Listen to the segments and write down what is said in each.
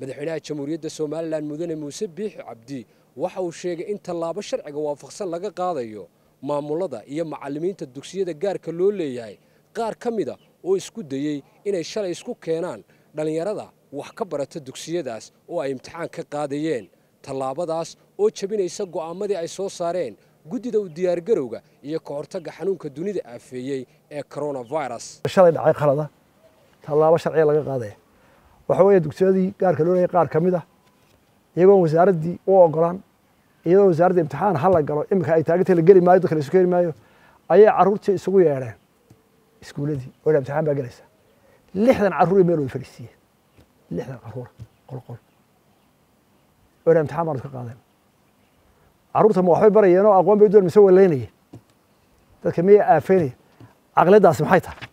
madaxweynaha jamhuuriyadda somalilan mudane muuse biixi cabdi waxa uu sheegay in tallaabo sharciga waafaqsan laga qaadayo maamulada iyo macallimiinta dugsiyada gaarka loo leeyahay qaar ka mida oo isku dayey inay shalay isku keenaan dhallinyarada wax ka barata dugsiyadaas oo ay imtixaan ka qaadayeen tallaabadaas oo jebinaysa go'aamadii ay soo saareen guddida u diyaargarowga iyo ka hortagga xanuunka dunida aafeeyey ee coronavirus shalay dhacay qalada tallaabo sharciga laga qaadaya waxa weeye dugsiyadii gaarka loo leeyahay qaar ka mid ah iyagoon wasaaraddii u ogolaan iyadoo wasaaradda imtixaan hala galo iminka ay taagantay la geli maayo dadka la isu keeni maayo ayay carruurtii isugu yeedheen iskuuladii oo imtixaan baa gelaysa lixdan carruur meel way fadhiisiiyeen lixdan carruur qolqol oo imtixaan baan iska qaadeen carruurta ma waxbay barayeen oo aqoon bay doon mise waleynayeen dadka miyay aafeynayeen caqliyaddaasi maxay tahay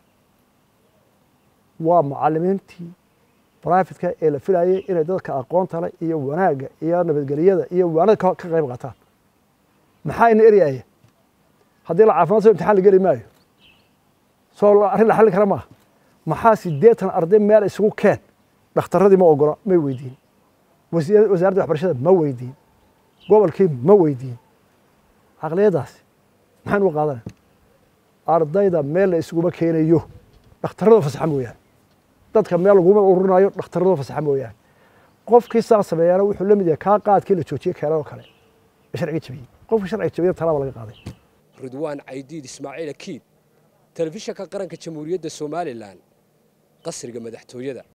waa macallimiintii brifatka ee la filayay inay dadka aqoonta leh iyo wanaagga iyo nabadgelyada iyo waanada ka qayb qaataan maxaa ina eryaya haddii la caafimaad soo imtixaan la geli maayo soo arrin la xallin kara maaha maxaa siddeetan arday meel isugu keen dhakhtarradii ma ogola may weydiin wasaaradda waxbarashada ma weydiin gobolkii ma weydiin caqliyaddaasi maxaan uga qaadanaya ardayda meel la isuguma keenayo dhakhtarrada fasaxa mooyaane dadka meel laguma ururinayo dhakhtarrada fasaxa mooyaane qofkii saa sameeyaana wuxuu la mid yahay kaa qaadkii la joojiyey keenadoo kale ee sharciga jabiyey qofkii sharciga jabiyey talaaba laga qaaday ridwaan caydiid ismaaciil akiid telefishanka qaranka jamhuuriyadda somalilan qasriga madaxtooyada